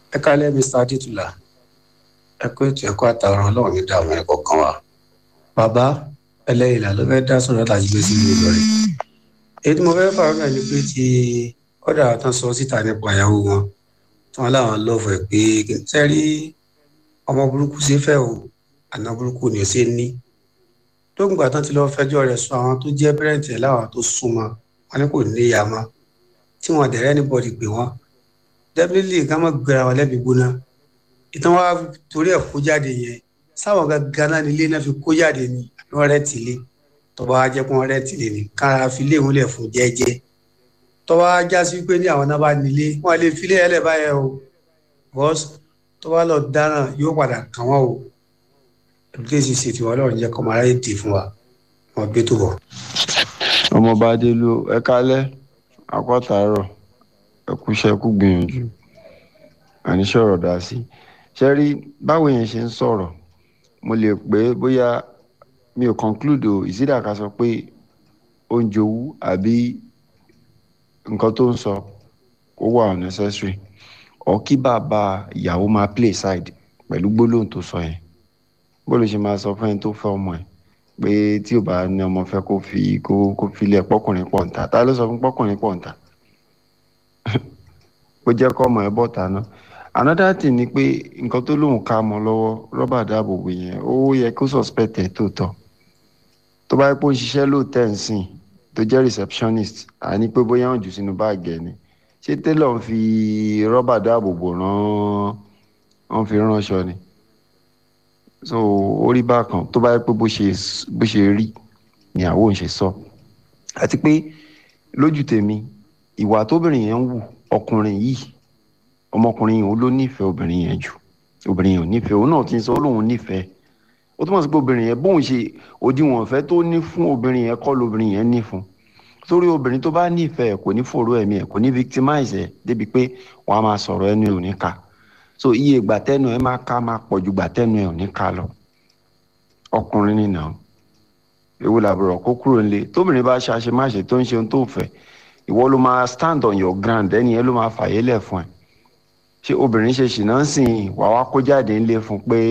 ẹ kálẹ́ mr adétúlà ẹ kó ètò ẹ̀kọ́ àtàwọn ọlọ́run ní dààmú ẹ̀kọ́ kan wa bàbá ẹlẹ́yìn là ló fẹ́ dá sọ̀rọ̀ láti gbé sí ìlú rẹ̀ èyí tí mo fẹ́ fà náà ni pé ti ọ̀dà tán sọ síta nípa ìyàwó wọn tí wọ́n láwọn lọ́ọ̀fù ẹ̀ pé sẹ́rí ọmọ burúkú ṣe fẹ́ o àná burúkú ni ó ṣe ní lóògbà tán ti lọ́ọ́ fẹjọ́ rẹ̀ sọ àwọn tó jẹ́ pẹ́rẹ́ǹtì ẹ̀ láwọn tó súnmọ́ wọn ní kò ní ìyá mọ́ tí wọn dẹ̀rẹ́ anybody pé wọ́n definitely ká má gbéra wọn lẹ́bi gbóná ìtàn wa torí ẹ̀ kó jáde yẹn sáwọn gangan náà nílé náà fi kó jáde ni àbí wọn rẹ̀ tìlé tọ́ba wa jẹ́ kó wọn rẹ̀ tìlé ni kára fi lé wọn lẹ̀ fún jẹ́jẹ́ tọ́ba wa já sí pé ní àwọn náà bá nílé wọn lè filé ẹ̀ lẹ̀ báyẹn o bọ́s tọ́ba lọ dáràn yóò padà kàn wọ́n o ẹ̀bùkẹ́sì ṣètì wọn lọ́run jẹ́ kọ́ máa ráyè dì fún wa wọn gbé tó bọ̀. ọmọọba adélu ẹ kálẹ́ akọ́tàárọ̀ ẹ kúṣẹ́ kú gbìyànjú àníṣe ọ̀rọ̀ dá sí ṣe rí báwo yẹn ṣe ń sọ̀rọ̀ mo lè pé bóyá mi ò conclude o ìsídà ká sọ pé ó ń jowú àbí nǹkan tó ń sọ ó wà unnecessary ọ kí bàbá ìyàwó máa play side pẹ̀lú gbólóhùn tó sọ yẹn bó ló ṣe máa sọ fún ẹni tó fẹ́ ọmọ ẹ̀ pé tí ò bá ní ọmọ fẹ́ kó fi kó kó filẹ̀ pọ́kùnrin pọ̀ ǹta ta ló sọ fún pọ́kùnrin pọ̀ ǹta ó jẹ́ kọ́ ọmọ ẹ̀ bọ̀ ta ná another thing ni pé nǹkan tó lóun ká mọ́ lọ́wọ́ rọ́bà dáàbòbò yẹn ó yẹ kó suspect ẹ̀ tó tọ́ tó bá yẹ pé ó ń ṣiṣẹ́ lóòótẹ́ ń sìn tó jẹ́ receptionist àní pé bóyá wọ́n jù sínú báàgì ẹ̀ ni ṣé tailor ń fi rọ́bà dáàbòbò rán wọ́n fi ránṣọ ni so orí bákan tó bá yẹ pé bó ṣe bó ṣe rí ni àwọn ò ṣe sọ àti pé lójú tèmi ìwà tóbìnrin yẹn ń wù ọkùnrin yìí ọmọkùnrin yìí ó ló nífẹ̀ẹ́ obìnrin yẹn jù obìnrin yẹn ò nífẹ̀ẹ́ òun náà ti ń sọ ó lóun nífẹ̀ẹ́ ó túmọ̀ sí pé obìnrin yẹn bóun ṣe òdiwọ̀n ìfẹ́ tó ní fún obìnrin yẹn kọ́ lobìnrin yẹn ní fún torí obìnrin tó bá nífẹ̀ẹ́ kò ní fòró ẹ̀mí ẹ̀ kò ní victimize ẹ̀ débi pé wọ́n á máa sọ̀rọ̀ ẹnu ẹ̀ ò ní ka so iye ìgbà tẹ́nu ẹ̀ máa ká máa pọ̀ ju ìgbà tẹ́nu ẹ̀ ò ní ká lọ ọkùnrin nìyà ewu làbúrò kó kúrò nílé tóbìnrin bá ṣe àṣemáṣe tó ń ṣe ohun tó fẹ́ ìwọ ló máa stand on your ground ẹni yẹn ló máa fàyè lẹ̀ fún ẹ ṣé obìnrin ṣe ṣìnà ń sìn wà wá kó jáde ńlé fún pé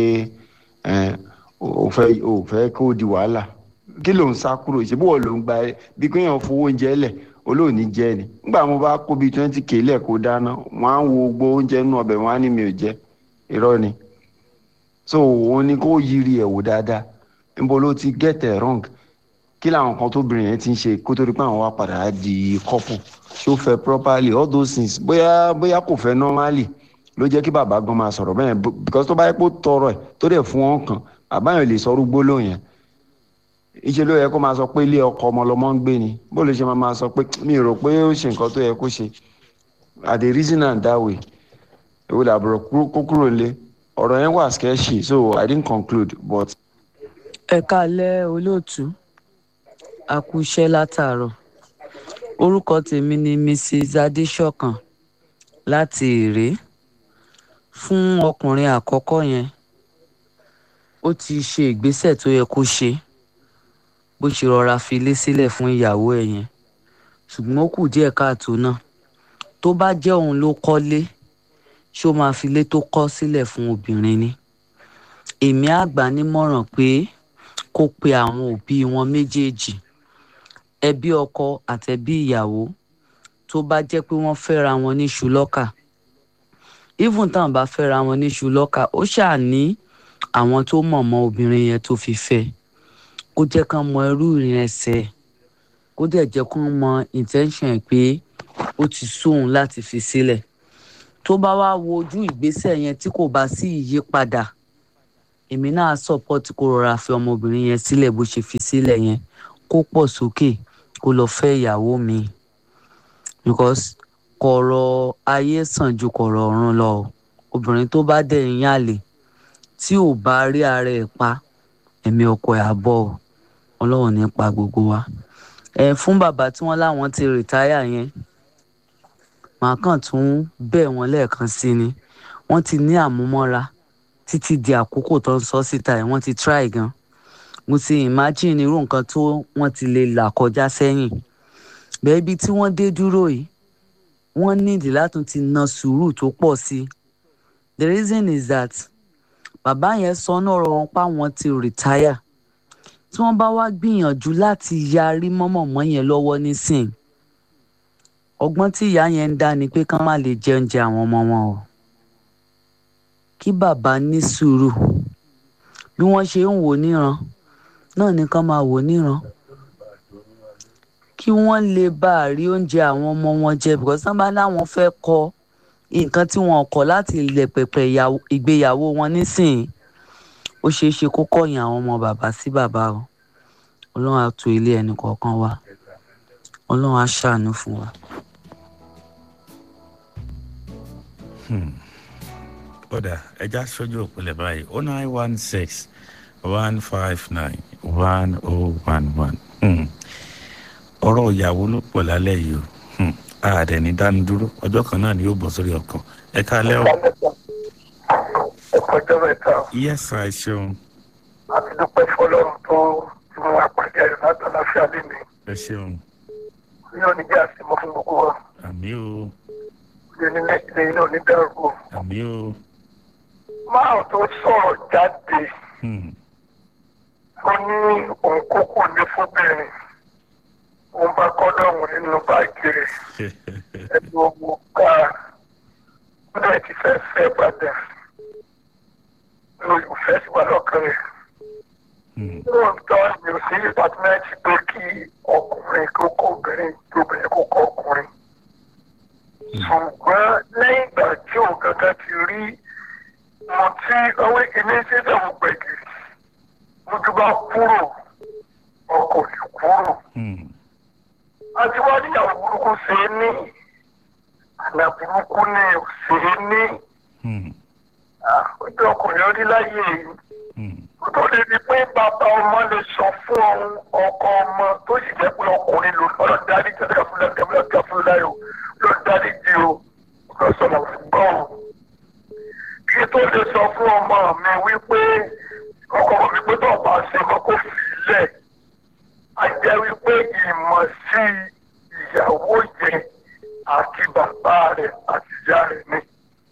ò fẹ́ ò fẹ́ kó di wàhálà kí ló ń sá kúrò ṣe bó ló ń gba ẹ bí kéèyàn fowó oúnjẹ lẹ̀ olóòní jẹ ni nígbà mo bá kó bíi twenty k lẹ̀ kó dáná wọ́n á wo gbó oúnjẹ nínú ọbẹ̀ wọ́n á ní mi ò jẹ irọ́ ni so òun ni kó yiri ẹ̀ wò dáadáa níbo ló ti get it wrong kí làwọn kan tóbìnrin yẹn ti ń ṣe kó tó di pé àwọn wá padà di couple ṣó fẹ́ properly all those things bóyá bóyá kò fẹ́ normally ló jẹ́ kí bàbá gan máa sọ̀rọ̀ bẹ́ẹ̀ because tó bá yẹ kó tọrọ ẹ̀ tó dẹ̀ fún wọn kan àbáyọ̀ lè sọ rúgbó lóhùn yẹn ìṣe ló yẹ kó máa sọ pé ilé ọkọ ọmọ lọmọ ń gbé ni bó lè ṣe máa máa sọ pé mi rò pé ó ṣe nǹkan tó yẹ kó ṣe i dey reason am that way èwo làbúrò kó kúrò lé ọ̀rọ̀ yẹn wà sketchy so i didn't conclude but. ẹ káalẹ́ olóòtú a kú iṣẹ́ látàárọ̀ orúkọ tèmi ni mrs adéṣọ̀kan láti èrè fún ọkùnrin àkọ́kọ́ yẹn ó ti ṣe ìgbésẹ̀ tó yẹ kó ṣe bó ṣe rọra fi ilé sílẹ̀ fún ìyàwó ẹ̀ yẹn ṣùgbọ́n ó kù díẹ̀ káàtó náà tó bá jẹ́ òun ló kọ́lé ṣó máa fi ilé tó kọ́ sílẹ̀ fún obìnrin ni èmi á gbà nímọ̀ràn pé kó pe àwọn òbí wọn méjèèjì ẹbí ọkọ àtẹbí ìyàwó tó bá jẹ́ pé wọ́n fẹ́ra wọn ní ṣùlọ́kà even táwọn bá fẹ́ra wọn ní ṣùlọ́kà ó ṣáà ní àwọn tó mọ̀ mọ́ obìnrin yẹn tó fi fẹ́ kó jẹ́ kán mọ irú ìrìn ẹsẹ̀ kó dẹ̀ jẹ́ kán mọ intention ẹ̀ pé ó ti sóhun láti fi sílẹ̀ tó bá wá wo ojú ìgbésẹ̀ yẹn tí kò bá sí ìyípadà èmi náà support kó rọra fi ọmọbìnrin yẹn sílẹ̀ bó ṣe fi sílẹ̀ yẹn kó pọ̀ sókè kó lọ fẹ́ ìyàwó mi because kọ̀rọ̀ ayé sàn ju kọ̀rọ̀ ọ̀run lọ obìnrin tó bá dẹ̀ ń yàlè tí ò bá rí ara ẹ̀ pa ẹ̀mí ọkọ ẹ̀ àbọ̀ ọlọ́run ní pa gbogbo wa ẹ fún bàbá tí wọ́n láwọn ti rìtáyà yẹn màá kàn tún bẹ̀ wọ́n lẹ́ẹ̀kan sí ni wọ́n ti ní àmúmọ́ra títí di àkókò tó ń sọ síta ẹ̀ wọ́n ti try gan mo ti imagine irú nǹkan tó wọ́n ti lè là kọjá sẹ́yìn bẹ́ẹ̀ ibi tí wọ́n dé dúró yìí wọ́n nídìí látún ti na sùúrù tó pọ̀ sí i the reason is that bàbá yẹn sọ náà ọ̀rọ̀ wọn pa wọn ti retire tí wọ́n bá wá gbìyànjú láti yarí mọ́mọ́mọ́ yẹn lọ́wọ́ nísìn ọgbọ́n tí ìyá yẹn ń dá ni pé kán má lè jẹ oúnjẹ àwọn ọmọ wọn o kí bàbá ní sùúrù bí wọ́n ṣe ń wò níran náà ni kán máa wò níran kí wọ́n lè bá a rí oúnjẹ àwọn ọmọ wọn jẹ because sábà láwọn fẹ́ kọ́ nǹkan tí wọn kọ̀ láti ilẹ̀ pẹ̀pẹ̀ ìyàwó- ìgbéyàwó wọn nísìnyí ó ṣeé ṣe kó kọ̀yìn àwọn ọmọ bàbá sí bàbá o ọlọ́run á tu ilé ẹnì kọ̀ọ̀kan wa ọlọ́run á ṣàánú fún wa. kódà ẹja sójú òpìlẹ̀ báyìí oh nine one six one five nine one oh one one ọ̀rọ̀ ìyàwó ló pọ̀ lálẹ́ yìí o Hmm. ààrẹ ní dánidúró ọjọ́ kan náà ni yóò bọ̀ sórí ọkàn ẹ káalẹ́ o ọjọ́ mẹ́ta yẹ́sà ẹ ṣeun àti dúpẹ́ fọlọ́run tó ti mú apàdé ayọ̀ láti àlàáfíà lẹ́nu ẹ ṣeun ní oníjẹ́ àsìmọ́ fún gbogbo wa àmì o ilé nílẹ̀ ilé iná onídàrú àmì o máa tó sọ̀rọ̀ jáde Hmm. ó ní òun kókò ní fúnbìnrin òun bá kọ́dọ̀ òun nínú báàgì rẹ̀ ẹni owó ká ó dẹ̀ ti fẹ́ fẹ́ padà olùfẹ́ sì wà lọ́kàn rẹ̀. Hmm. lóòótọ́ mi ò sí dìpátímẹ́ǹtì pé kí ọkùnrin kó kó obìnrin kí obìnrin kó kó ọkùnrin. ṣùgbọ́n lẹ́yìn ìgbà tí òun gangan ti rí mo tí ọwọ́ ìkíní ṣẹ́dá mo gbẹ̀gìrì mojú bá kúrò ọkọ̀ lè kúrò. Hmm. àti wá níyàwó burúkú ṣe é ní àná burúkú ni ò ṣe é ní Hmm. ojú ọkùnrin orí láyé yìí Hmm. tó lè rí pé bàbá ọmọ lè sọ fún ọ̀hún ọkọ ọmọ tó sì jẹ́ pé ọkùnrin ló lọ́ọ́ darí jẹ́ ká fúnlẹ̀ kẹ́mi lọ́ọ́ ká fúnlẹ̀ láyò ló darí di o lọ sọ̀rọ̀ gbọ́ o. kí tó lè sọ fún ọmọ mi wípé ọkọ ọmọ mi pé tó bá ṣe mọ́ kó fi lẹ̀ á jẹ́ wípé ìmọ̀ sí ìyàwó yẹn àti bàbá rẹ̀ àti ìyá rẹ̀ ni.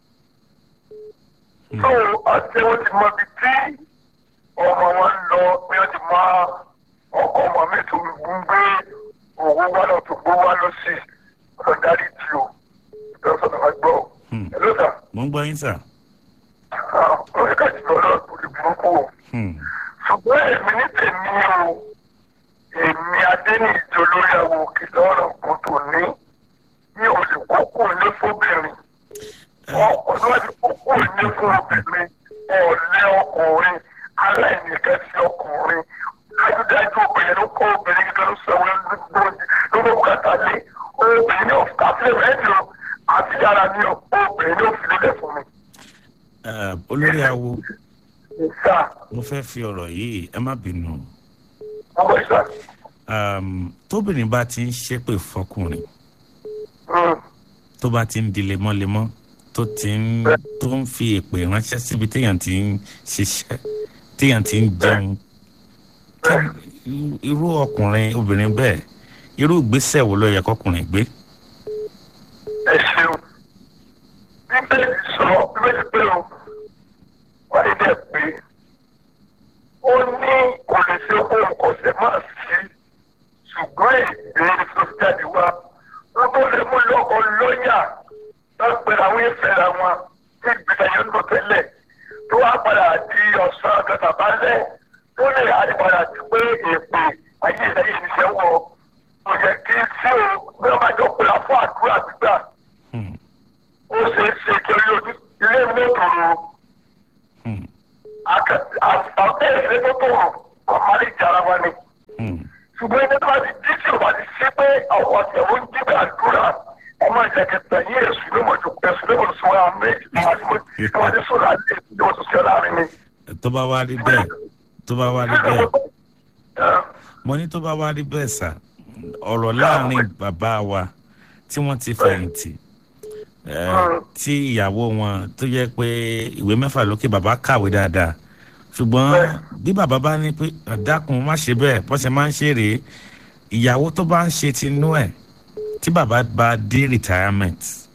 tó àti wọ́n ti mọ ibi tí ọmọ wọn lọ pé wọ́n ti máa ọkọ ọmọ mi tó ń gbé owó wá lọ tó gbó wá lọ sí ọ̀dọ̀ dárí tí o ìtọ́sọ̀ náà gbọ́ o. Hmm. ẹ ló sà mo ń gbọ́ yín sà. ọ̀rẹ́ kájí lọ lọ lórí burúkú o. Hmm. ṣùgbọ́n èmi ní tèmi o èmi adéníjọ lórí àwọn òkè lọ́rọ̀ kò tó ní mi ò lè kókó ilé fóbìnrin ọkùnrin wá ti kókó ilé fún obìnrin ọ̀lẹ́ ọkùnrin aláìníkẹ́ sí ọkùnrin dájúdájú obìnrin ló kọ́ obìnrin kíkẹ́ ló sọ wọn ló ló bùkátà lé obìnrin ní ọ̀fà fílẹ̀ rẹ́díò àti yàrá ní obìnrin ní òfin lélẹ̀ fún mi. Eh, olórí awo ìsà mo fẹ́ fi ọ̀rọ̀ yìí ẹ má bínú ọmọ ìsà um, tóbìnrin bá ti ń ṣépè fọkùnrin mm, tó bá ti ń di lemọ́lemọ́ tó ti ń tó ń fi èpè ránṣẹ́ síbi téèyàn ti ń ṣiṣẹ́ téèyàn ti ń jẹun kí irú ọkùnrin obìnrin bẹ́ẹ̀ irú ìgbésẹ̀ wo ló yẹ kọkùnrin gbé. ẹ ṣeun bíbélì sọ bíbélì pé o wáyé dẹ̀ pé ó ní kò lè ṣe ohun kọ̀ọ̀sẹ̀ máa sí ṣùgbọ́n èdè tó jáde wá wọ́n tó lè mú lọ́kọ̀ lọ́yà lọ́pẹ́ àwọn ìfẹ́ wọn tí ìgbésẹ̀ yẹn ń lò tẹ́lẹ̀ tó wá padà di ọ̀sán gàtà balẹ̀ tó lè àdìpadà ti pé èpè ayé ìlẹ́yìn ìṣẹ́ wọ̀ kò yẹ kí sí o bí wọ́n bá jọ pé a fún àdúrà gbígbà Hmm, ó ṣe é ṣe kí orí ojú ilé mọ́tòrò hmm, àtàkùn ìṣẹ́ tó tó rò ọ̀málì jara wa ni. hmm. ṣùgbọ́n ẹni tó bá ti dí tí o bá ti ṣe pé àwọn àtẹ̀wò ń jí àdúrà ọmọ ìjẹ̀kẹ̀tẹ̀ yí èṣù ló mọ̀ jù èṣù ló mọ̀ sọ àwọn méjì tí wọ́n ti mọ̀ tí wọ́n ti sọ̀rọ̀ àti èṣù ló mọ̀ tó ṣe láàrin mi. tó bá wá rí bẹ́ẹ̀ tó bá wá rí bẹ́ẹ̀ mo ní tó bá wá rí bẹ́ẹ̀ sà ọ̀rọ̀ láàrin bàbá wa tí wọ́n ti fẹ̀yìntì eh, tí ìyàwó wọn tó jẹ́ pé ìwé mẹ́fà lókè bàbá kàwé dáadáa ṣùgbọ́n bí bàbá bá ní pé dákun má ṣe bẹ́ẹ̀ bó ṣe máa ń ṣe rèé ìyàwó tó bá ń ṣe tinú ẹ̀ tí bàbá bá dé retirement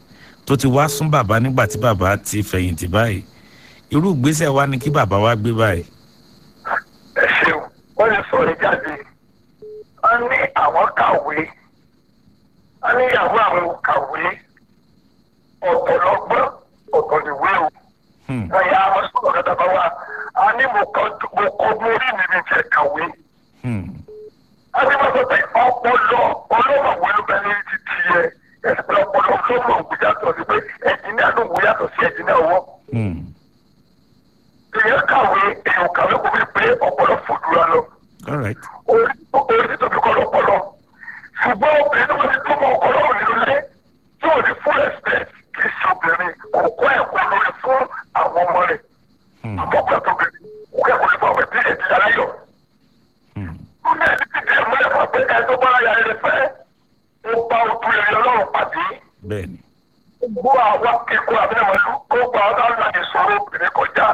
tó ti wá sún bàbá nígbà tí bàbá ti fẹ̀yìntì báyìí irú ìgbésẹ̀ wa ni kí bàbá wa gbé báyìí. ẹ ṣeun wọ́n lè sọ̀rọ̀ jáde wọ́n ní àwọn kàwé wọ́n ní ìyàwó àwọn ò kàwé ọ̀tọ̀ lọ́gbọ́n ọ̀tọ̀ nìwé o Hmm. ẹ̀yà àwọn sọ̀rọ̀ kẹta bá wà á ní mo kọ́ mo kọ́ mórí mi ní tiẹ̀ kàwé Hmm. a ní wọ́n sọ pé ọpọlọ ọlọ́mọ̀wé ló bẹ ní ti tiẹ̀ ẹ̀sìn pé ọpọlọ ọlọ́mọ̀wé yàtọ̀ sí pé ẹ̀jìnìá ló wò yàtọ̀ sí ẹ̀jìnìá ọwọ́ Hmm. èèyàn kàwé èèyàn kàwé kò fi pé ọpọlọ fòdúrà lọ. all right. orí orí tí tóbi kọ́ lọ́pọ̀lọ́ ṣùgbọ́n obìnrin tó bá ti tó mọ ọkọ lọ́rùn nínú ilé tí ò ní full respect kì í ṣe obìnrin kò kọ́ ẹ̀kọ́ lórí fún àwọn ọmọ rẹ̀ Hmm. àmọ́ ọkùnrin àti obìnrin kò kẹ́kọ̀ọ́ nípa ọ̀pẹ tí èdè yàrá yọ. Hmm. Nínú ẹni tí ìdí ẹ̀mú ẹ̀fọ́ pé ẹ tó bá ya ẹrẹ fẹ́ ó bá ojú ẹ̀rí ọlọ́run pàdé bẹ́ẹ̀ni. gbogbo àwa kíkó abẹ́rẹ́mọ̀lú ó gba ọ̀dọ́ àlọ́ ìṣòro obìnrin kọjá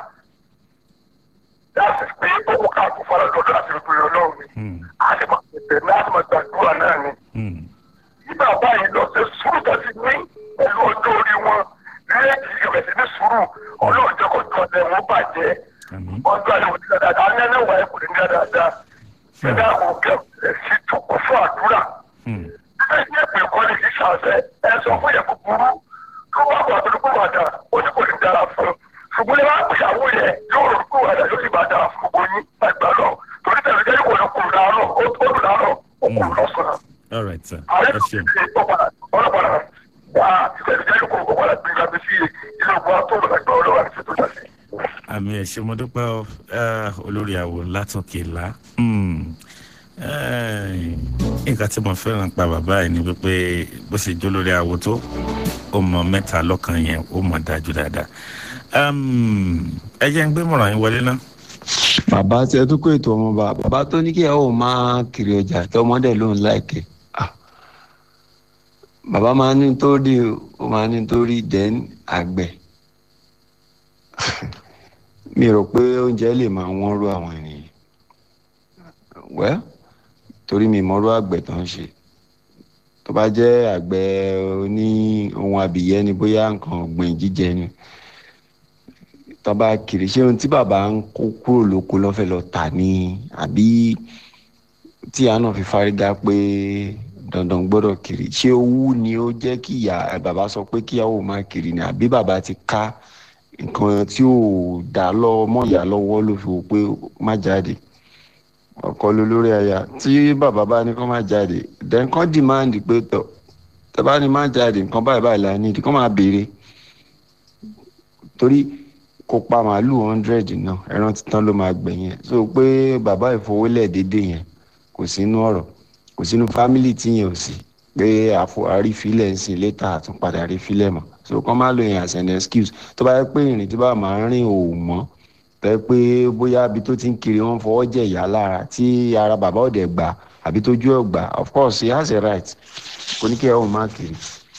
láti pé ó kó káàkó fara lọ́dọ̀ àti ìpínlẹ̀ ọlọ́run ni Hmm. àti máa tẹ̀tẹ̀ ní àti máa gbàdúrà náà ni. Hmm. Bí bàbá yìí lọ sí sùúrù tó ti ní pẹ̀lú ọjọ́ orí wọn lẹ́ẹ̀kì ìrẹsì ní sùúrù ọlọ́run jẹ́ kó jọ ọ̀dẹ̀ wọn bàjẹ́ àmín. ọjọ́ àyẹ̀wò ti dáadáa á ní ẹlẹ́wà ẹ̀ kò ní ní dáadáa ṣẹ̀dá àwọn òkè ẹ̀ sì tún kún fún àdúrà. Hmm. Bíbẹ̀ ní ẹ̀pẹ̀ kọ́ ní kí ṣàṣẹ ẹ sọ fún yẹn kúkúrú tó bá bọ̀ àtọ́jú kó wàdà ó ní kò ní dára fún un. Ṣùgbọ́n ní wàá pèsèwò yẹn yóò rò kó wàdà yóò sì bá dára fún gbogbo yín àgbà náà. Torí tẹ̀lé jẹ́ kó lọ kúrò láàárọ̀ ó dùn láàárọ̀ ó kúrò lọ́sàn-án all right sir. ààrẹ ẹ tó ṣeun. ṣe ọ̀padà ọlọ́padà wá ìfẹ̀síjẹ́ ìkó ọ̀padà gbẹ̀ngà bí sí ilé ọgbà tó lọ́la gbà ọlọ́wà ní ṣètò ìjọsìn. àmì ẹ ṣé mo dúpẹ́ ọ ẹ, olórí àwò látòkè lá. Hmm. Ẹ, nǹkan tí mo fẹ́ràn pa bàbá yìí ni wípé bó ṣe jó lórí àwò tó ó mọ mẹ́ta lọ́kàn yẹn ó mọ dájú dáadáa. Um, ẹ jẹ́ ń gbé mọ̀ràn yín wọlé náà. bàbá tí ẹ tún kó ètò ọmọba bàbá tó ní kí ẹ ò máa kiri ọjà tí ọmọdé ló ń láìkẹ Ah. bàbá máa ní torí ó máa ní torí dẹ́n àgbẹ̀ mi rò pé oúnjẹ lè máa wọ́n rú àwọn ènìyàn wẹ́ torí mi mọ́rú àgbẹ̀ tó ń ṣe tó bá jẹ́ àgbẹ̀ oní ohun abìyẹ́ ni bóyá nǹkan ọ̀gbìn jíjẹ ni tọba kiri ṣé ohun tí bàbá ń kó kúrò lóko lọ́fẹ̀ lọ tà ní àbí tí àá náà fi fárígá pé dandan gbọ́dọ̀ kiri ṣé owó ni ó jẹ́ kí ìyá bàbá sọ pé kíyàwó máa kiri ni àbí bàbá ti ká nǹkan tí ò dá lọ mọ́ ìyá lọ́wọ́ ló fi wò pé má jáde ọkọ ló lórí aya tí bàbá bá ní kó má jáde then kán demand pé tọ tẹ bá ní má jáde nǹkan báyìí báyìí la ní kán máa béèrè torí kó pa màálù hundred náà ẹran títán ló máa gbẹ̀yìn ẹ̀ so pé bàbá ìfowólẹ̀ déédéé yẹn kò sínú ọ̀rọ̀ kò sínú fámìlì tí yẹn ò sí pé àfọ àrífilẹ̀ ń sìn létà àtúnpadà àrífilẹ̀ mọ̀ so kán má lo yẹn as an excuse tó bá yẹ pé ìrìn tí bá máa ń rìn ò mọ́ tẹ́ pé bóyá ibi tó ti ń kiri wọ́n fọwọ́ jẹ̀ ìyá lára tí ara bàbá ọ̀dẹ̀ gbà àbí tójú ẹ̀ gbà of course he has a right kò ní kí ẹ ò má kiri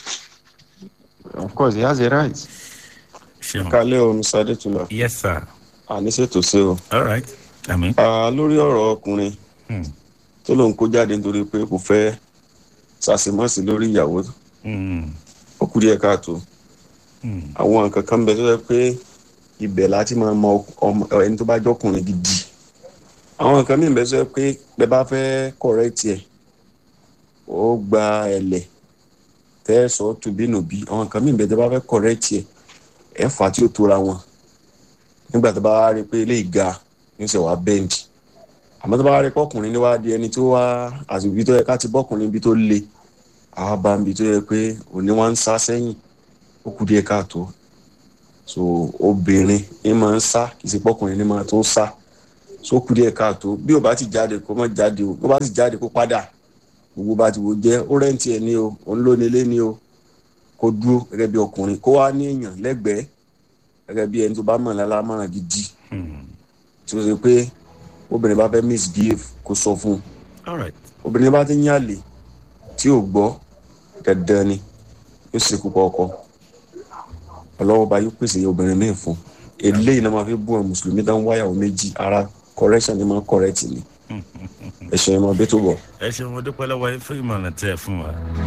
of course he has a right. ṣeun. kálẹ̀ o mr adétúnlá yes sir. àníṣètò sí o all right. àmín. Ah, lórí ọ̀rọ̀ ọkùnrin Hmm. tó lóun kó jáde nítorí pé kò fẹ́ ṣàṣemọ́sí lórí ìyàwó Hmm. ó kú díẹ̀ káàtó Hmm. àwọn nǹkan kan bẹ tó yẹ pé ibẹ̀ láti máa mọ ọmọ ẹni tó bá jọkùnrin gidi àwọn nǹkan mìíràn bẹ tó yẹ pé bẹ bá fẹ́ correct ẹ̀ ó gba ẹ̀lẹ̀ tẹ́ ẹ sọ tùbínùbí àwọn nǹkan mìíràn bẹ tó bá fẹ́ correct ẹ̀ ẹ̀ fà á tí ó tóra wọn nígbà tó bá rí i pé eléyìí ga ní sẹ wàá bend àmọ́ tó bá rí i pé ọkùnrin ní wàá di ẹni tó wá àsìkò tó yẹ ká ti bọ́kùnrin ibi tó le àwa bá ń bi tó yẹ pé òní wá ń sá sẹ́yìn ó kú díẹ̀ káàtó so obìnrin ní máa ń sá kì í ṣe pọ́kùnrin ní máa tó sá so ó kú díẹ̀ káàtó bí ó bá ti jáde kó má jáde o bí ó bá ti jáde kó padà gbogbo bá ti wò jẹ́ ó rẹ́ǹtì ẹ̀ ní o òun ló nílé ní o kó dúró gẹ́gẹ́ bí ọkùnrin kó wá ní èèyàn lẹ́gbẹ̀ẹ́ gẹ́gẹ́ bí ẹni tó bá mọ̀ lálámọ̀ràn gidi Hmm. tí ó ṣe pé obìnrin bá fẹ́ misbehave kó sọ fún un all right. obìnrin bá ti ń yàlè tí ò gbọ́ dandan ni yóò ṣe kú ọkọ ọlọ́wọ́ bá yóò pèsè obìnrin míì fún eléyìí náà máa fi bú àwọn mùsùlùmí dán wáyàwó méjì ara correction ni máa correct ni ẹ̀ṣẹ̀ ìmọ̀ bí tó bọ̀. ẹ ṣeun mo dúpẹ́ lọ́wọ́ yín fún ìmọ̀ràn tẹ́ ẹ fún wa.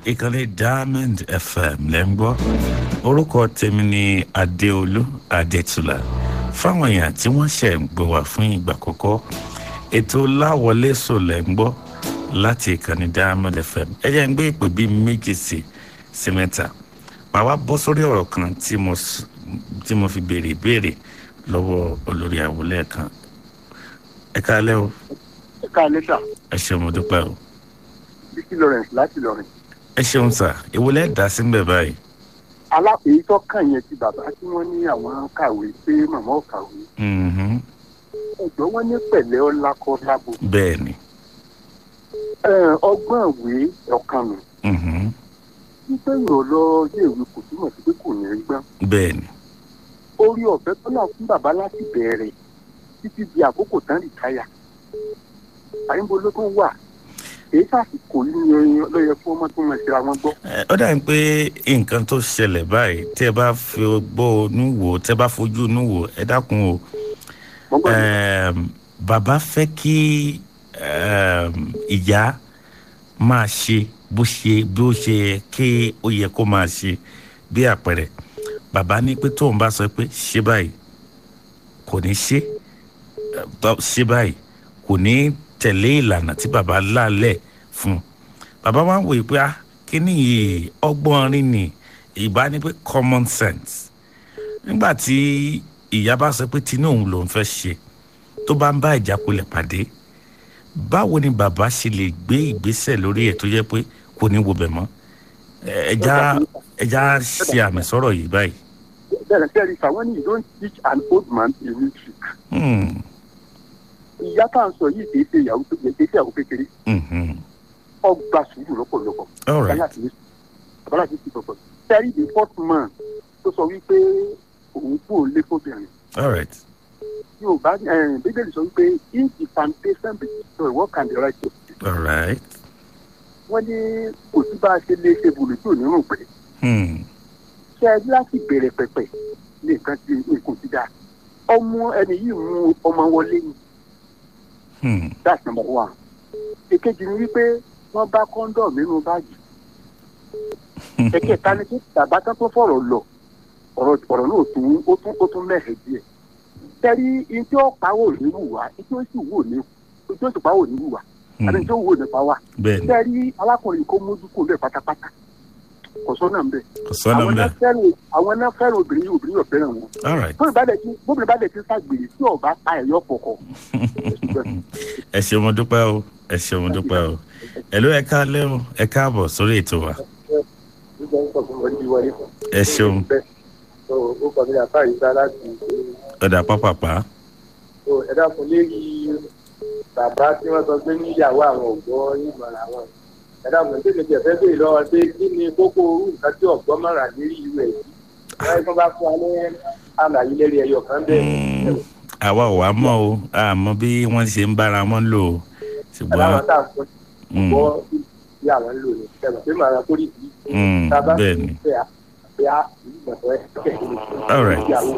ìkànnì diamond fm lẹ́ ń gbọ́ orúkọ tèmi ni adéolú adétúlà fáwọn èèyàn tí wọ́n ṣẹ̀ ń gbọ́ wá fún ìgbà àkọ́kọ́ ètò láwọlé sò lẹ́ ń gbọ́ láti ìkànnì diamond fm ẹ jẹ́ ń gbé ìpè bíi méjì sí sí mẹ́ta màá wá bọ́ sórí ọ̀rọ̀ kan tí mo s- tí mo fi béèrè ìbéèrè lọ́wọ́ olórí àwòlẹ́ kan ẹ káalẹ́ o ẹ káalẹ́ sà ẹ ṣeun mo dúpẹ́ o bíkí lawrence láti lọrin ẹ ṣeun sà ìwọlẹ́ dá sí ń bẹ̀ báyìí alápèyí tó kàn yẹn ti bàbá tí wọ́n ní àwọn kàwé pé màmá ò kàwé Mhm. ẹ̀gbọ́n wọn ní pẹ̀lẹ́ ọlákọ́ lábo bẹ́ẹ̀ ni Ẹ, ọgbọ́n ìwé ọ̀kan nù Mhm. wípé yóò lọ iléèwé kò túmọ̀ sí pé kò ní rí gbọ́n bẹ́ẹ̀ ni orí ọ̀fẹ́ tó náà fún bàbá láti bẹ̀rẹ̀ títí di àkókò tán rìtáyà àyìnbó ló tún wà èyí sàsìkò yìí ni ló yẹ fún ọmọ tó mọ̀ síra wọn gbọ́ Ẹ, ó dàbí pé nǹkan tó ṣẹlẹ̀ báyìí tẹ́ ẹ bá fi gbọ́ inú wò tẹ́ ẹ bá fojú inú wò ẹ dákun o mo gbọ́ ní Ẹm, bàbá fẹ́ kí ẹm, ìyá máa ṣe bó ṣe bó ṣe yẹ kí ó yẹ kó máa ṣe bí àpẹẹrẹ bàbá ní pé tóun bá sọ pé ṣe báyìí kò ní ṣe ẹ, tó- ṣe báyìí kò ní tẹ̀lé ìlànà tí bàbá lálẹ̀ fún un bàbá wa ń wòye pé ah kíní yìí ọgbọ́n rí ni ìbá ní pé common sense nígbà tí ìyá bá sọ pé tinú òun lòún fẹ́ ṣe tó bá ń bá ìjákulẹ̀ pàdé báwo ni bàbá ṣe lè gbé ìgbésẹ̀ lórí ẹ̀ tó jẹ́ pé kò ní wo bẹ̀ mọ́ Ẹ- ẹja ẹja ṣe àmì sọ̀rọ̀ yìí báyìí. bẹ́ẹ̀ bẹ́ẹ̀ sà wọ́n ní you don't teach an old man a new trick Hmm, ìyá tá à ń sọ yìí kì í ṣe ìyàwó kì í ṣe ìyàwó kékeré mhm. ọgbà sùúrù lọ́pọ̀lọpọ̀ all bàbá right láti ní bàbá láti ti sọ̀tọ̀ sẹ́rí the fourth man tó sọ wípé òun kú òun lé fóbìnrin all right yorùbá ẹ̀, bíbélì sọ wípé if the foundation be destroyed what can the righteous do all right. wọ́n ní kò sí bá a ṣe lè ṣe bùrù tí ò ní rùn pé Hmm, ṣe ẹ láti bẹ̀rẹ̀ pẹ̀pẹ̀ ní nǹkan tí nǹkan ti dáa ọmọ ẹni yìí mú ọmọ wọlé ni hmm, that's number one èkejì ni wípé wọ́n bá kọ́ńdọ̀mù nínú báàgì ẹ̀kẹta ni pé bàbá tán tó fọ̀rọ̀ lọ ọ̀rọ̀ ọ̀rọ̀ náà tún ó tún ó tún mẹ́hẹ̀ díẹ̀ tẹ́rí ntí ó pawó ní wùwá ntí ó sì wò ní ntí ó sì pawó ní wùwá àti ntí ó wò nípa wa bẹ́ẹ̀ ni tẹ́rí alákùnrin kó mójú kó bẹ́ẹ̀ pátápátá kò sọ́nà ń bẹ̀ kò sọ́nà àwọn ń náà bẹ̀ fẹ́ràn àwọn náà fẹ́ràn obìnrin yìí obìnrin yóò fẹ́ràn wọn all right. tó ìbálẹ̀ tí gómìnà bá dẹ̀ ti ságbèrè tí ọba pa ẹ̀yọ́ pọ̀kọ̀ ẹ ṣeun mo dúpẹ́ o ẹ ṣeun mo dúpẹ́ o ẹ ló ẹ káalẹ́ o ẹ káàbọ̀ sórí ètò wa ẹ ṣeun ó kọ́ mi àbá ìgbà láti ọ̀dà pápápá ẹ dákun lérí bàbá tí wọ́n sọ pé níyàwó àwọn ògbọ́ ìmọ̀ràn àwọn ẹ dákun tí mi jẹ fẹ́ bèèrè lọ́wọ́ pé kí ni kókó orú nǹkan tí ọ̀gbọ́n mọ̀ràn lérí irú ẹ̀ yìí wọ́n yẹ kí wọ́n bá fún wa ní àlàyé lérí ẹyọ kan bẹ́ẹ̀ Mm, àwa ò wá mọ̀ o àmọ́ bí wọ́n ṣe ń bára wọn lò ó ṣùgbọ́n aláwọ̀ tá à ń sọ mm, gbọ́ bí àwọn ń lò ní ẹ̀rọ pé màá kó rí ìdí mm, tábà bẹ́ẹ̀ ni pé a pé a ìlú ìgbàgbọ́ ẹ̀ kẹ̀kẹ́ All right. ìyàwó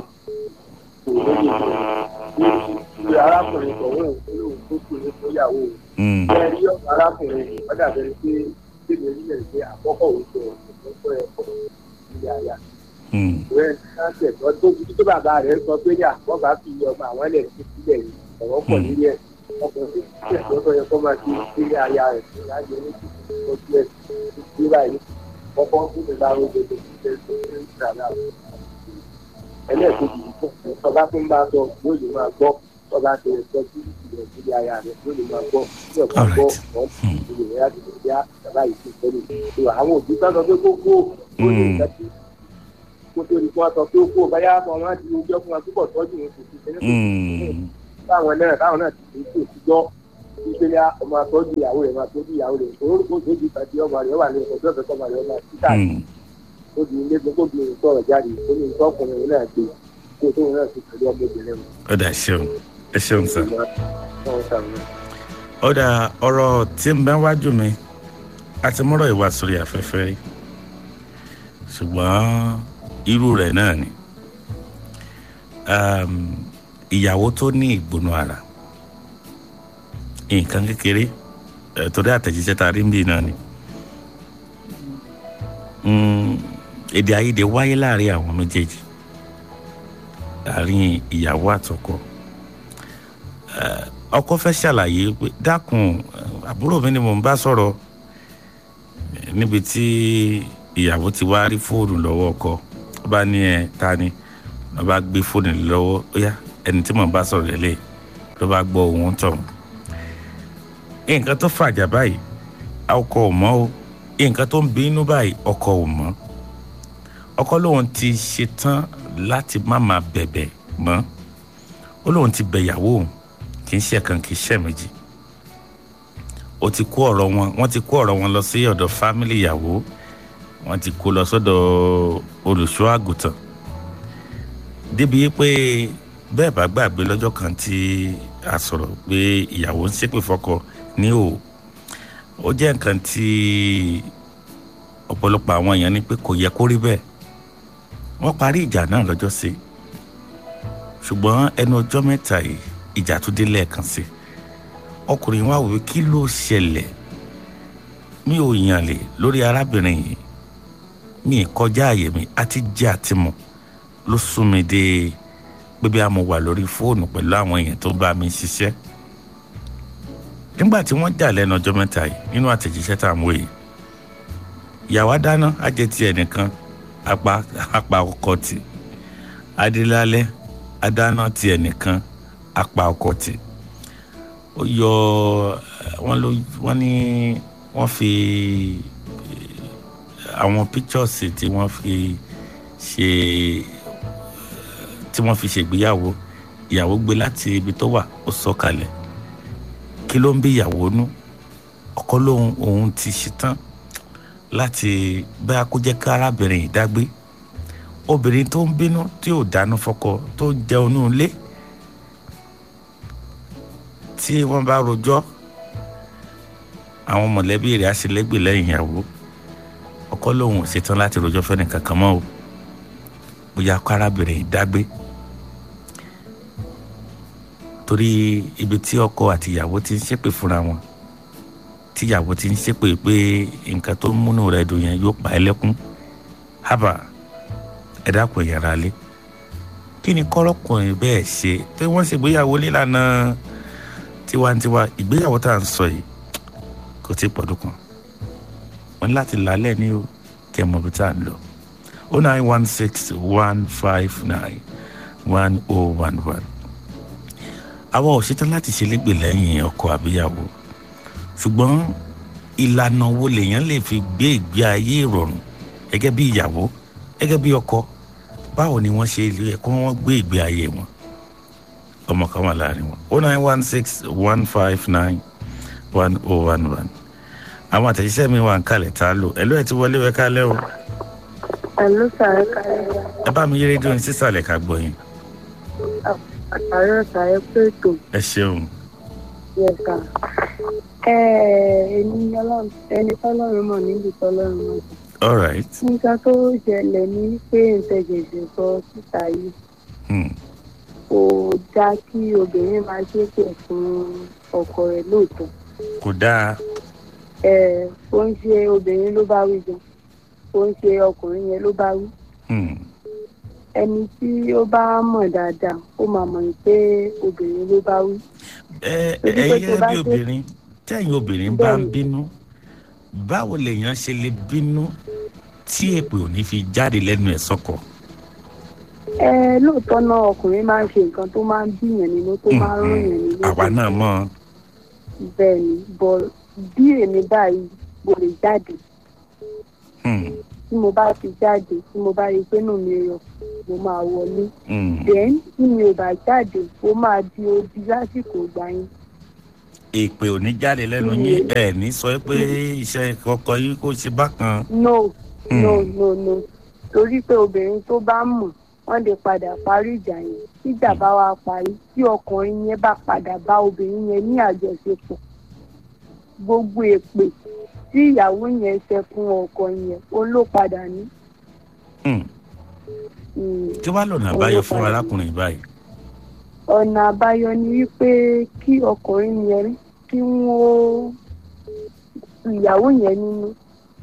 ìwé arákùnrin tọ̀hún olóhùn tó kù ní fúnyàwó Mm, ẹ rí ọ̀pọ̀ arákùnrin ọ̀dà bẹ̀rẹ̀ pé bíbélì orílẹ̀ èdè àkọ́kọ́ òun tó ọ̀pọ̀ ẹ̀kọ́ ilé ayá mm, ìwé sáńtì ẹ̀tọ́ tó fi tó bàbá rẹ̀ sọ pé yà wọ́n bá fi ọmọ àwọn ẹlẹ́ sí sílẹ̀ yìí ọ̀rọ̀ pọ̀ nílé ẹ̀ ọkùnrin tó ti ẹ̀tọ́ tó yẹ kó máa fi ilé ayá rẹ̀ sí láyé ní ojú ẹ̀ sí báyìí kọ́kọ́ fún mi bá rògbò tó ti fẹ́ tó ti ń gbà náà ẹlẹ́ẹ̀kejì ọba tó ń bá sọ yóò lè máa gbọ́ ọba tó yẹ sọ sí ìlẹ̀ ilé ayá rẹ̀ yóò lè máa gbọ́ tí ọba All gbọ́ right. ọ̀ ìlú rẹ̀ á ti lè dá bàbá yìí sí ìtọ́lẹ̀ àwọn òbí sọ pé kókó ó lè Mm. jẹ́ kí kó tó di kó wá sọ pé ó kó báyà ọmọ wọn ti ojú ọkùnrin àtúbọ̀ tọ́jú wọn kò sí kẹ́lẹ́ mm, táwọn náà táwọn náà ti fi kó ti gbọ́ ìpele ọmọ àtọ́jú ìyàwó rẹ̀ máa tọ́jú ìyàwó rẹ̀ òun kò tó di ìpàdé ọmọ rẹ̀ wà ní ọ̀dọ́ ọ̀fẹ́ ọmọ rẹ̀ ọmọ títà mm. ó di ilé gbogbo bí òun sọ̀rọ̀ jáde ó ní ìtọ́kùnrin náà gbé kó tóun náà ti pẹ̀lú ọmọbìnrin wọn. ọ̀dà ṣeun ẹ ṣeun sir. Wọ́n ṣàmì. ọ̀dà ọ̀rọ̀ tí ń bẹ wájú mi àti mọ́rọ̀ ìwà sórí afẹ́fẹ́ rí ṣùgbọ́n irú rẹ̀ náà ni um, ìyàwó tó ní ìgbónú ara nǹkan kékeré eh, torí àtẹ̀jíṣẹ́ ta rí ń bì náà ni mm, èdè àìyedè wáyé láàrin àwọn méjèèjì láàrin ìyàwó àtọkọ Eh, ọkọ fẹ́ ṣàlàyé pé dákun eh, àbúrò mi ni mò ń bá sọ̀rọ̀ Eh, níbi tí ìyàwó ti wá rí fóònù lọ́wọ́ ọkọ ó bá ní ẹ ta ni ló bá gbé fóònù lé lọ́wọ́ ó yá ẹni tí mò ń bá sọ̀rọ̀ lélẹ̀ ló bá gbọ́ ohun tọ̀hún nǹkan tó fàjà báyìí ọkọ ò mọ̀ o nǹkan tó ń bínú báyìí ọkọ ò mọ̀ ọkọ lòun ti ṣetán láti má máa bẹ̀bẹ̀ mọ́ ó lóun ti bẹ̀ ìyàwó òun kì í ṣe kan kì í ṣe méjì ó ti kó ọ̀rọ̀ wọn wọ́n ti kó ọ̀rọ̀ wọn lọ sí ọ̀dọ̀ fámìlì ìyàwó wọ́n ti kó lọ sọ́dọ̀ olùṣọ́ àgùntàn débi pé bẹ́ẹ̀ bá gbàgbé lọ́jọ́ kan tí a sọ̀rọ̀ pé ìyàwó ń ṣépè fọ́kọ ní o ó jẹ́ nǹkan tí ọ̀pọ̀lọpọ̀ àwọn èèyàn ní pé kò yẹ kó rí bẹ́ẹ̀ wọ́n parí ìjà náà lọ́jọ́ sí ṣùgbọ́n ẹnu ọjọ́ mẹ́ta yìí ìjà tún dé lẹ́ẹ̀kan sí ọkùnrin wa wò pé kí ló ṣẹlẹ̀ mi ò yàn lè lórí arábìnrin yìí mi ì kọjá àyè mi àti jẹ́ àti mọ̀ ló sún mi dé pé bí a mo wà lórí fóònù pẹ̀lú àwọn èèyàn tó bá mi ṣiṣẹ́ nígbà tí wọ́n jà lẹ́nu ọjọ́ mẹ́ta yìí nínú àtẹ̀jíṣẹ́ tá à ń wò yìí ìyàwó dáná á jẹ́ ti ẹnìkan apá apá ọkọ tì adélálẹ́ adáná ti ẹnìkan apá ọkọ tì ó yọ wọ́n ló wọ́n ní wọ́n fi àwọn pictures tí wọ́n fi ṣe tí wọ́n fi ṣègbéyàwó ìyàwó gbé láti ibi tó wà ó sọ kalẹ̀ kí ló ń bí ìyàwó nú ọkọ lóhun òun ti ṣetán láti bá kó jẹ́ ká arábìnrin yìí dágbé obìnrin tó ń bínú tí ò dáná fọ́kọ tó ń jẹun ní ilé tí wọ́n bá rojọ́ àwọn mọ̀lẹ́bí rẹ̀ á ṣe lẹ́gbẹ̀ẹ́ lẹ́yìn ìyàwó ọkọ lòun ò ṣetán láti rojọ́ fẹ́ni kankan mọ́ o bóyá kó arábìnrin yìí dágbé torí ibi tí ọkọ àti ìyàwó ti ń ṣépè fúnra wọn tí ìyàwó ti ń ṣépè pé nǹkan tó ń múnú rẹ̀ dùn yẹn yóò pa ẹ́ lẹ́kún hábà ẹ dákun ìyàrá lé kí ni kọ́rọ́kùnrin bẹ́ẹ̀ ṣe pé wọ́n ṣègbéyàwó nílànà tiwantiwa ìgbéyàwó tá à ń sọ yìí kò tí ì pọ̀dún kan wọ́n ní láti lálẹ́ ní o kẹ́ ẹ mọ̀ bí tá à ń lọ o nine one six one five nine one oh one one àwa ò ṣetán láti ṣe légbè lẹ́yìn ọkọ àbíyàwó ṣùgbọ́n ìlànà wo lèèyàn lè fi gbé ìgbé ayé ìrọ̀rùn gẹ́gẹ́ bí ìyàwó gẹ́gẹ́ bí ọkọ báwo ni wọ́n ṣe lè kó wọ́n gbé ìgbé ayé wọn ọmọ kan wà láàrin wọn o nine one six one five nine one oh one one àwọn àtẹ̀jíṣẹ́ mi wà ń kalẹ̀ tá a lò ẹ̀lú ẹ̀ ti wọlé wẹ́ kálẹ̀ o Àló sàrẹ́ kálẹ̀ ẹ bá mi yé rédíò ní sísàlẹ̀ ká gbọ́ yín àtàrọ̀ sàrẹ́ pé ètò ẹ ṣeun yẹ̀ka. Ẹni ọlọ́run ẹni tọ́lọ́run mọ̀ níbi tọ́lọ́run mọ̀. all right Nǹkan tó ṣẹlẹ̀ ní pé ìtẹ̀jẹ̀jẹ̀ sọ síta yìí hmm. kò dáa kí obìnrin máa ṣépè fún ọkọ rẹ̀ lóòótọ́. kò dáa Ẹ kò ń ṣe obìnrin ló bá wí gan kò ń ṣe ọkùnrin yẹn ló bá wí. hmm. Ẹni tí ó bá mọ̀ dáadáa ó máa mọ̀ pé obìnrin ló bá wí. ẹ Torí ẹ pé tó gẹ́gẹ́ bá bí dé- obìnrin tẹ́yìn obìnrin bá ń Bẹ́ẹ̀ni. bínú báwo lèèyàn ṣe lè bínú tí èpè ò ní fi jáde lẹ́nu ẹ̀ sọ́kọ. ẹ lóòótọ́ náà ọkùnrin máa ń ṣe nǹkan tó máa ń bíyàn nínú tó máa ń rún yàn nínú àwa náà mọ̀ bẹ́ẹ̀ ni bọ̀ bí èmi báyìí mo lè jáde hmm, tí mo bá ti jáde tí mo bá rí i pé nù mí rọ mo máa wọlé hmm. then tí mi ò bá jáde ó máa di odi lásìkò ìgbà yẹn èpè ò ní jáde lẹ́nu Mm. yín ẹ̀ ní sọ pé iṣẹ́ ọkọ yín kò ṣe bákan. no Hmm. no no no torí pé obìnrin tó bá mọ̀ wọ́n lè padà parí ìjà yẹn tíjà bá wá parí tí ọkùnrin yẹn bá padà bá obìnrin yẹn ní àjọṣepọ̀ gbogbo èpè tí ìyàwó yẹn ṣe fún ọkọ yẹn ó ló padà ní. Hmm. Mm. kí wàá lọ́nà àbáyọ fún arákùnrin báyìí. ọ̀nà àbáyọ ni wípé kí ọkùnrin yẹn kí wọ́n ìyàwó yẹn nínú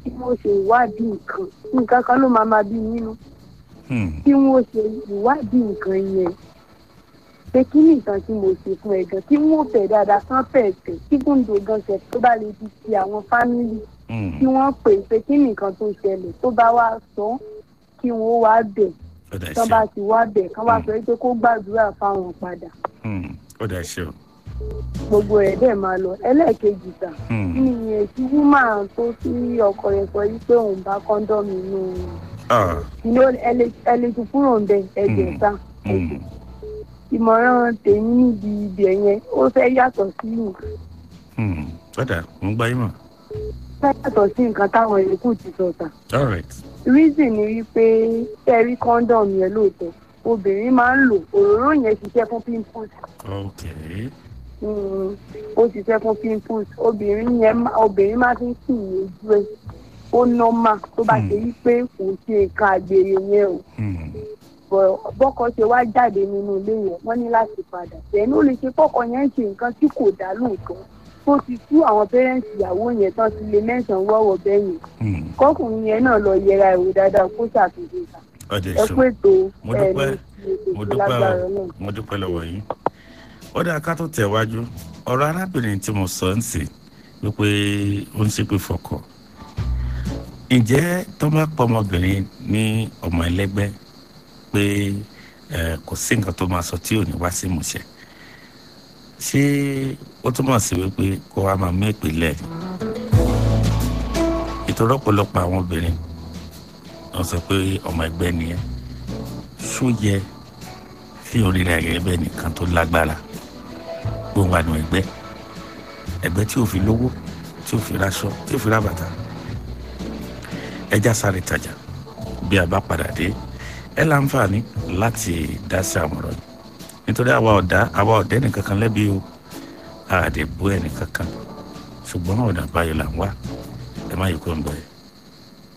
tí wọ́n ṣe ìwádìí nǹkan nǹkan kan ló máa máa bí nínú Hmm. tí wọ́n ṣe ìwádìí nǹkan yẹn pé kí ni nǹkan tí mo ṣe fún ẹ gan kí wọ́n fẹ̀ dáadáa kán fẹ̀ tẹ̀ kí gúndò gan ṣe tó bá lè di ti àwọn fámìlì Hmm. kí wọ́n pè é pé kí ni nǹkan tó ṣẹlẹ̀ tó bá wá sọ kí wọ́n wá bẹ̀ ó dà tán ṣe bá o. ti wá bẹ̀ kán wá sọ pé kó gbàdúrà fáwọn padà Hmm. ó dà ṣe o. gbogbo ẹ̀ dẹ̀ máa lọ ẹlẹ́ẹ̀kejì sà Hmm. kí ni ìyẹn tí wúmà tó sí ọkọ rẹ̀ sọ yìí pé òun bá kọ́ńdọ́ọ̀mù inú Ah. inú ẹlẹ́tù kúrò ń bẹ ẹ̀jẹ̀ Hmm. sá Hmm. ìmọ̀ràn tèmi níbi ibẹ̀ yẹn ó fẹ́ yàtọ̀ sí nǹkan Hmm. ó dà mo ń gbá yín mọ̀. fẹ́ yàtọ̀ sí nǹkan táwọn yòókù ti sọ sà all right. reason ni wípé tẹ́rí kọ́ńdọ̀mù yẹn lóòótọ́ obìnrin máa ń lò òróró yẹn ṣiṣẹ́ fún pimples okay. Mm, ó ṣiṣẹ́ fún pimples obìnrin yẹn má- obìnrin máa fi ń sìn ní ojú ẹ̀ ó nọ́mà tó bá Hmm. ṣe wípé kò ṣe nǹkan àgbèrè yẹn o Hmm. bọ̀- bọ́kọ ṣe wá jáde nínú ilé yẹn wọ́n ní láti padà tẹ̀yìn ó lè ṣe fọ́kọ yẹn ń ṣe nǹkan tí kò dá lóòótọ́ tó ti tú àwọn pẹ́rẹ́ǹtì ìyàwó yẹn tán ti lè mẹ́sàn-án wọ́wọ́ bẹ́yìn Hmm. kọkùnrin yẹn náà lọ yẹra ìwé dáadáa kó ṣàtúnṣe ìta ó dà ẹ ṣe o. pé tó Mo ẹ dúpẹ́. ní mo ètò dúpẹ́ lágbára o náà. mo dúpẹ́ lọ́wọ́ yín ó dáa ká tó tẹ̀wájú ọ̀rọ̀ arábìnrin tí mo sọ ń sè wípé ó ń ṣépè fọkọ ǹjẹ́ tó bá pọ̀ ọmọbìnrin ní ọmọ ẹlẹ́gbẹ́ pé ẹ, kò sí nǹkan tó máa sọ tí ò ní wá sí ìmúṣẹ ṣé ó túmọ̀ sí wípé kó wa máa mú ìpìlẹ̀ ni ìtọ́rọ̀ ọ̀pọ̀lọpọ̀ àwọn obìnrin wọ́n sọ pé ọmọ ẹgbẹ́ nìyẹn ṣó yẹ fi oríire ayẹyẹ bẹ́ẹ̀ nìkan tó lágbára gbogbo àná ẹgbẹ́ ẹgbẹ́ tí ò fi lówó tí ò fi raṣọ tí ò fi ra bàtà ẹja sáré tajà bí a bá padà dé ẹ láǹfààní láti dá sí àwọn ọ̀rọ̀ yìí nítorí àwa ọ̀dá àwa ọ̀dẹ́ nìkan kan lẹ́bi o àdèbò ẹnìkan kan ṣùgbọ́n ọ̀nà àbáyọ là ń wá ẹ má yẹ kó ń bọ̀ ẹ́.